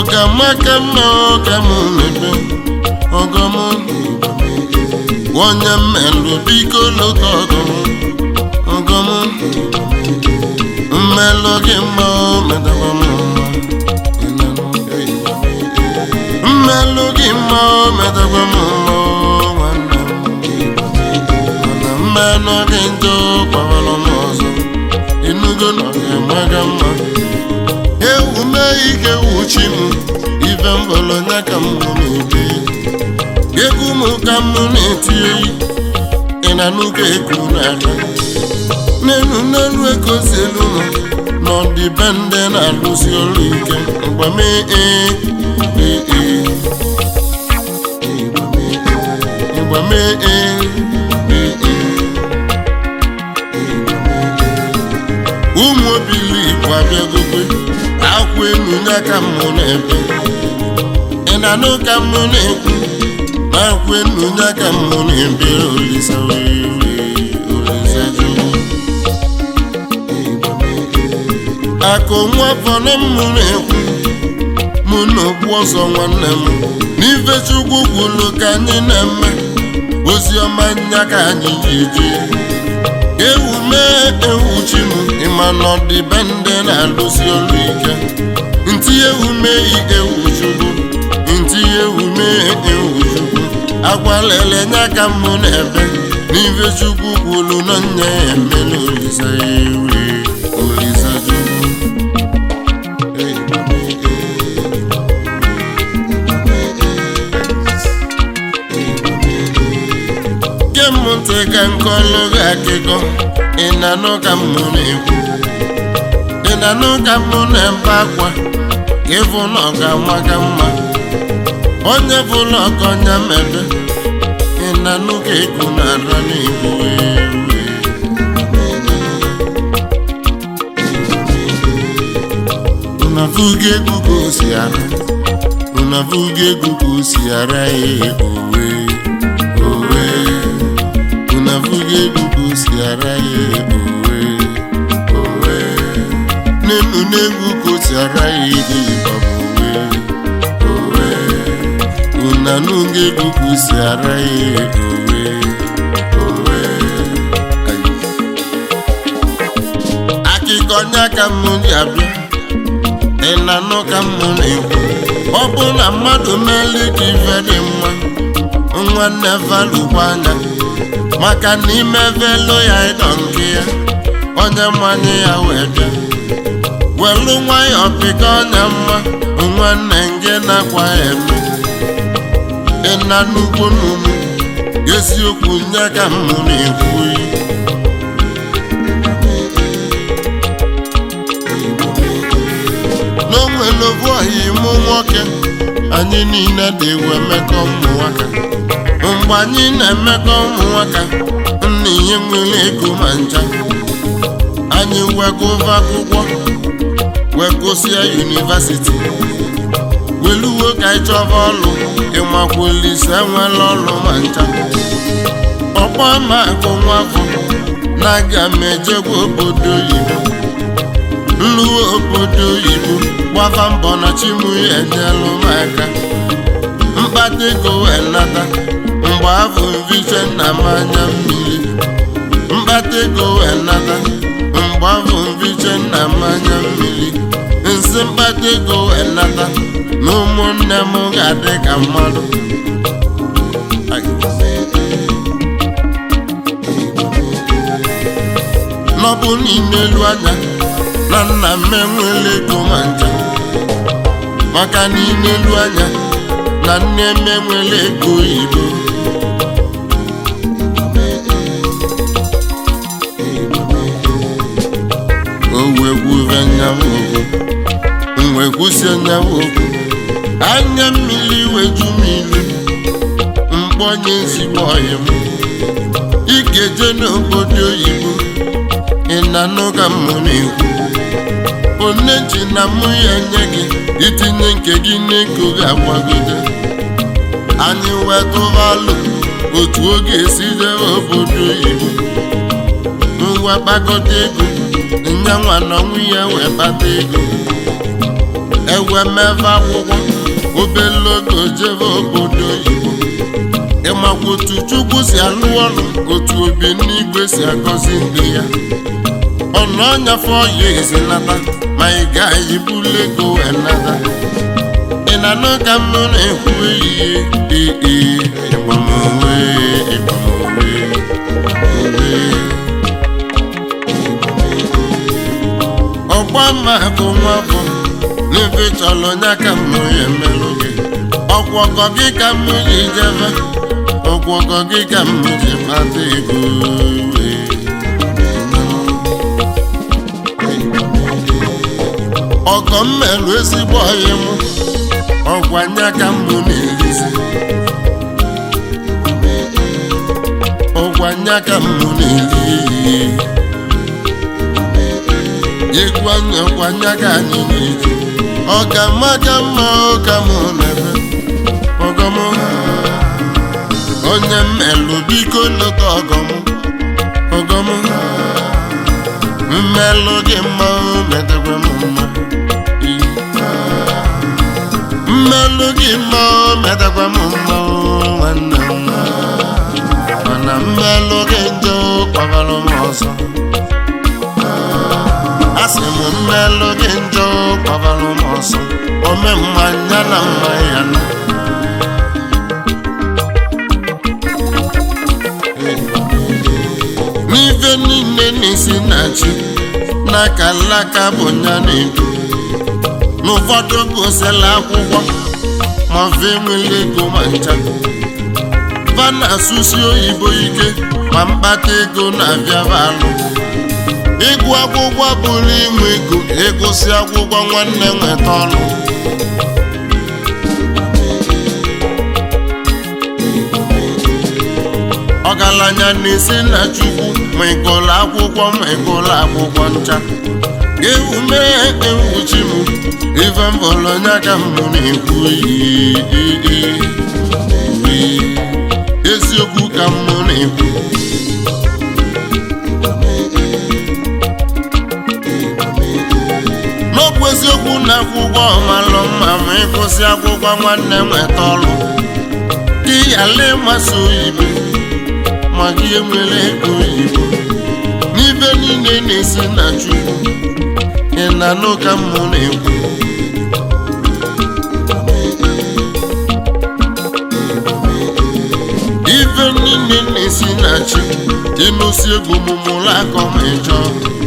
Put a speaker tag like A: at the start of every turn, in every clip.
A: ọgamaka mma ọga m mebe ọgọm onye mmelụ biko lụta ọgọm ọgọm mmelụ gị mma o medakwa m mma mmelụ gị mma o medakwa m mma o nwanne m mana mmenụ gị njọ gbawara m ọzọ enugo na ọ ga-emaga mma ewu mee ike wuchi m ife mbọlọnya ka m na-ebe egwu m ka m na-eti oyi ị na n'ụka eku n'ala n'elu n'elu ekozi elu m n'ọdịbendị na-alụsi ọrụ ike mgbame ee ee ee mgbame ee ee ee ụmụ obili igbo abịagokwe akwụ elu ya ka mụ na-ebe ị na-anụ ka mụ na-ekwu na akwụ elu ya ka mụ na-ebe olisa wee olisa jụụ akụ nwa fọrọ mụ na-ekwu mụ na okpu ọzọ nwanne m n'ife chukwu kwuru ka anyị na-eme ozi ọma nya ka anyị ji eje ewu mee ewu chi m ịma na ọdịbendị na-alụsi ọrụ ike ntị ewu mee ewu chukwu ntị ewu mee ewu chukwu agwalele nya ka mụ na-ebe n'ife chukwu kwuru na nya ya emela olisa ewu olisa chukwu ge m ntị ka nkọlụ gị akịkọ ị na-anụ ka m na-ekwu ị na-anụ ka m na-ebe akwa ka ịfụ na ọ ga-ama ka mma onye fụlụ ọkọnya mebe ị na-anụ ka ego na-ara n'igbo unavuga egwu ka o si ara unavuga egwu ka o si ara ya owe owe unavuga egwu ka o si ara ya owe owe n'elu n'egwu ka o si ara ya ego owe owe unanuga egwu ka o si ara ya owe owe akịkọ nya ka m ji abịa ị na-anụ ka m na-ekwu ọ bụ na mmadụ meeli ka ife dị mma nwanne valụkwa anya maka na ime velo ya ịdọ nke ya onye mmanye ya wee bịa welu nwayọ pịka ọnya mma nwanne nge na-akwa ya eme ị na n'ugbo n'ugbo eziokwu nye ka m na-ekwu n'onwere obu ọhịa ịmụ nwoke anyị niile dị ewu emekọ ụmụ nwaka mgbe anyị na-emekọ ụmụ nwaka nna ihe nwere ego ma ncha anyị wegova akwụkwọ wegosịa yunivasiti weluwo ka anyị chọba ọlụ ịmakwulise enwela ọlụ ma ncha ọkpọ ma akụ nwafọ na aga m ejegwa obodo oyibo nluwe obodo oyibo gbava mbọ na chimu ya enyelụ m aka mkpata ego wee nata mgbe afọ mviche na mmanya mmiri mkpata ego wee nata mgbe afọ mviche na mmanya mmiri nsị mkpata ego wee nata na ụmụnne m ga-adị ka mmadụ n'ọbụ n'ime elu anya na nna m enwela ego ma ncha maka n'ime elu anya na nne m enwela ego oyibo o wee gwuve nyawa okwu m wee gwusie nyawa okwu anya mmiri weju m ilu mkpọnye ezigbo ọyị m ị ga-eje n'obodo oyibo ị na-anụ ka m na-ekwu one ji na mụ ya enye gị itinye nke gị n'ego ga-agbagote anyị wetụvalụ otu oge esi jebe obodo oyibo ngwa kpakọta ego nyanwa na ọnwụ ya wee kpata ego ewe mebe akwụkwọ obele oge jebe obodo oyibo ịmakwa otu chukwu si alụ ọrụ otu obi n'igwe si agọzi ndị ya ọnụ ọnyafe ọya ezinata ma ị gaghị bulu ego wee nata ị na-anụ ka m na-ekwu ehihie ee ịgbamowe ịgbamowe ọgba mmakụ nwa bụ n'ebe chọrọ onye ka m ya emelụ gị ọgwọgọ gị ka m ji jebe ọgwọgọ gị ka m ji kpata ego ọgọ m melụ ezigbo ọyị m ọgwanya ka m na-erizi ọgwanya ka m na-eri egwu anya ọgwanya ka anyị na-eji ọ ka mma ka mma ụka m na-ebe ọgọm onye mmelụ biko lụta ọgọm ọgọm mmelụ gị mma metakwa m mma mmelụ gị mma metakwa m mma nwanne m mana mmelụ gị njọ kpagara m ọzọ asị m mmelụ gị njọ kpagara m ọzọ ome mmanya na mma ya na n'ife niile na-esi na chi n'aka alaka bụ nya na-edu n'ụfọdụ gosila akwụkwọ ma fe nwere ego ma ncha va na-asụsi oyibo ike ma mkpata ego na-abịaba alụ ịgụ akwụkwọ bụrụ inwe ego ịgụsị akwụkwọ nwanne nweta ọnụ ọgaranya na-esi na chukwu ma ịgụlụ akwụkwọ ma ịgụlụ akwụkwọ ncha ewu mee ewuchi m ife mbọrọ onye aka m na-ekwu eziokwu ka m na-ekwu n'ọbụ eziokwu na akwụkwọ ọmalụ mma ma ịgụsị akwụkwọ nwanne nweta ọrụ gị yala ịmasị oyibo ma gị enwere ego oyibo n'ibe niile na-esi na chukwu ị na-anụ ka mmụ na-ekwu ife niile na-esi na chi ịnụsi egwu mụmụrụ akọ ma ịchọ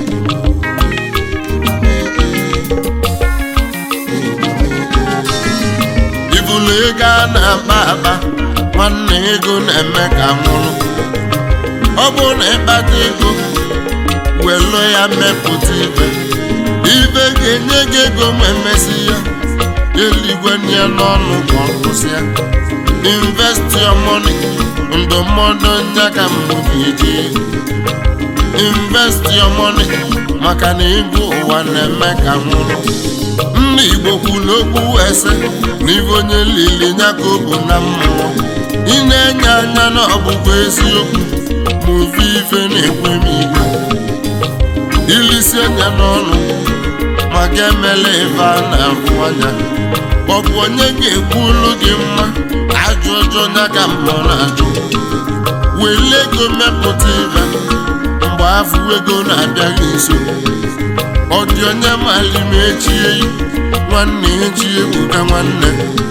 A: ibulu ego a na-akpa akpa nwanne ego na-eme ka nwụrụ ọ bụrụ na ịkpata ego welu ya mepụta ibe ibe ga-enye gị ego ma emesi ya eluigwe nye n'ọnụ ka ọ kwụsịa invest your money ndụmọdụ nya ka mbụ ga-eji invest your money maka na ego ụwa na-eme ka nwụrụ nna igbo kwuru okwu ese na ibe onye lili nya ka ọ bụ na mmụọ ị na-enye anya na ọbụbụ eziokwu ma ofe ife na-ekwe m igwe ilisi anya n'ọnụ maka emela ife a na-ahụ anya ọ bụ onye ga-ekwu olu gị mma ajụ ọjọọ ya ka mmụọ na-ajụ wele ego mepụta ife mgbe afọ ego na-abịaghị nso ọ dị onye mali ma echie nwanne echi ebuka nwanne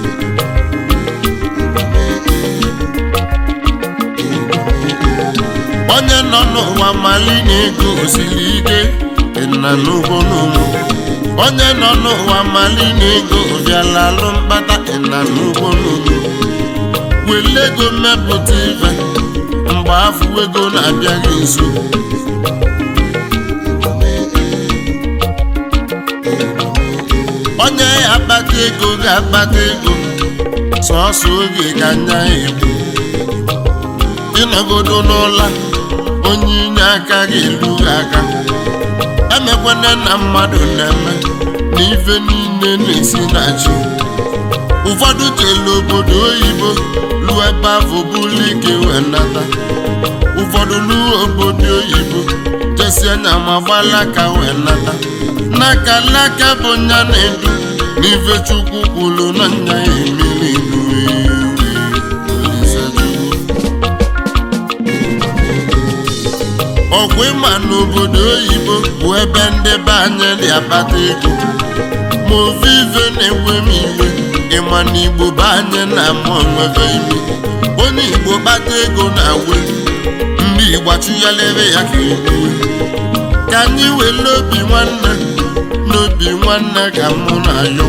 A: onye nọ n'ụwa mali na ego osiri ike na n'ugbo n'ụmụ onye nọ n'ụwa mali na ego bịala alụ mkpata na n'ugbo n'ụmụ wele ego mmepụta ife mgbe afọ ego na-abịaghị nso onye ya akpata ego ga-akpata ego sọọsọ oge ka nya egbu ịnọgodo n'ụla onye inye aka ga-elu aka emekwana na mmadụ na-eme na ife niile na-esi na chi ụfọdụ jelu obodo oyibo lụọ ebe afọ bụlụ ike wee nata ụfọdụ lụọ obodo oyibo jesi anya ma gbalaka wee nata n'aka n'aka bụ nya na-edu n'ife chukwu kwuru na nya ya emeli n'uwe Olise Chukwu. ọkwa ịma n'obodo oyibo bụ ebe ndị be anyị dị akpata ego ma ofe ife na-enwe m iwe ịma na igbo be anyị na-ama onwebe ime onye igbo kpata ego na-awe ndị igbo achụghalere ya ka egbuwe ka anyị were obi nwanne n'obi nwanne ka mụ na ya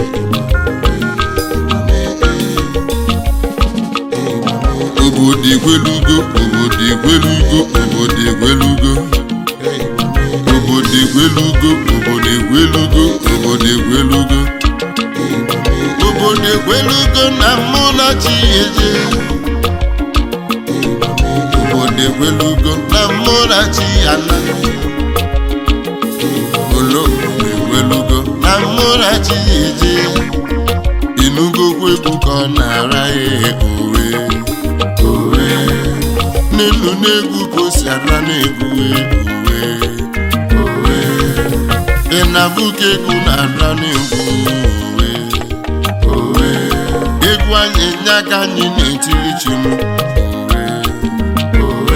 A: obodo egwelugo obodo egwelugo obodo egwelugo obodo egwelugo obodo egwelugo obodo egwelugo obodo egwelugo na mụ na chi eje obodo egwelugo na mụ na chi ana olo egwelugo na mụ na chi eje inugokwu egwu ka ọ na-ara ya owe owe n'elu n'egwu ka o si ara n'egwu owe owe ị na-abụ ka egwu na-ara n'egwu owe owe egwu anyị nye aka anyị na-etiri chi m owe owe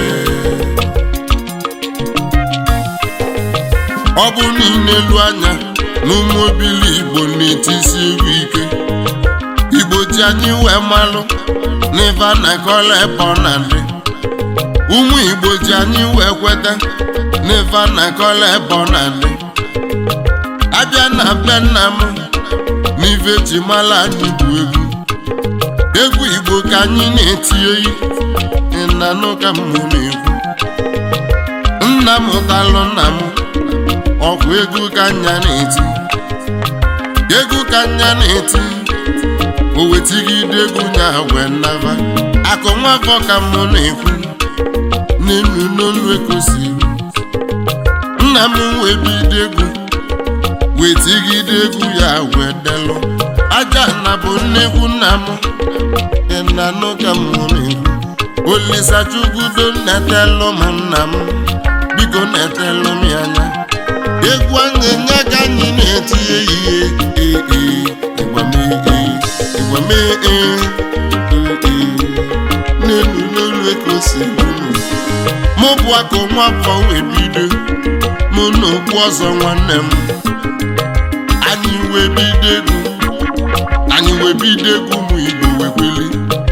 A: ọ bụ niile elu anya na ụmụ obili igbo na-etisi egwu ike igbo ji anyị wee malụ n'ife a na-akọla ebe ọ na-adị ụmụ igbo ji anyị wee kweta n'ife a na-akọla ebe ọ na-adị abịa na be nna m n'ife ji mala anyị bụ egwu egwu igbo ka anyị na-eti oyi ịnanụ ka m na-ekwu nna m talụ nna m ọkwa egwu ka nya na-eti egwu ka nya na-eti o wetigide egwu nya wee naba akụ nwafọ ka mụ na-ekwu n'elu n'olu ekosiri nna m wee bido egwu wetigide egwu ya wee delụ aja na bụ nnekwu nna m ịnanụ ka mụ na-ekwu olisa chukwudo netelụ m nna m biko netelụ m ya anya egwu anyị nye ka anyị na-eti ehihie ee ịgbamee ịgbamee ee n'elu n'elu ekosi mụ bụ akụ nwafọ wee bido mụ na okpu ọzọ nwanne m anyị wee bido egwu anyị wee bido egwu ụmụ igbo wee kweli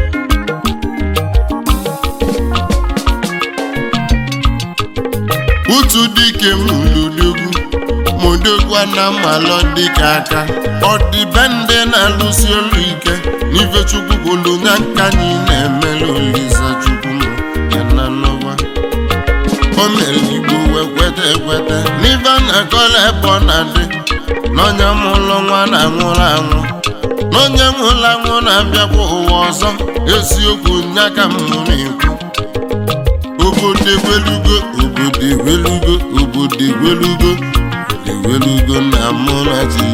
A: utu dike m ludogwu modogwu na mmalọ dịka aka ọ dị be ndị na-alụsi olu ike n'ife chukwu kwulu na nka anyị na-emere olisa chukwu m ya na n'ụwa o mere igbo wee kweta ekweta n'ife a na-akọla ebe ọ na-adị n'onye mụlụ nwa na-anwụrụ anwụ n'onye nwụrụ anwụ na-abịakwa ụwa ọzọ eziokwu nya ka m na-ekwu obodo egwelugo obodo egwelugo obodo egwelugo egwelugo na mụ na chi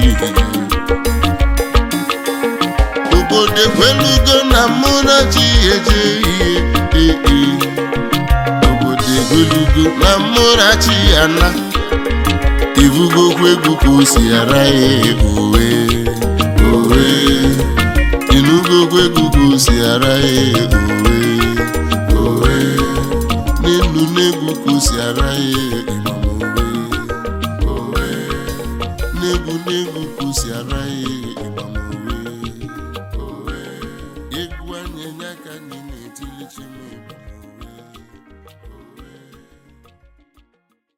A: obodo egwelugo na mụ na chi eje ihe ee obodo egwelugo na mụ na chi ana ibugokwu egwu ka o si ara ya owe owe inugokwu egwu ka o si ara ya owe owe n'elu n'egwu ka o si ara ya ịmamowe owe n'egwu n'egwu ka o si ara ya ịmamowe owe egwu anyị nye aka anyị na-etili chi m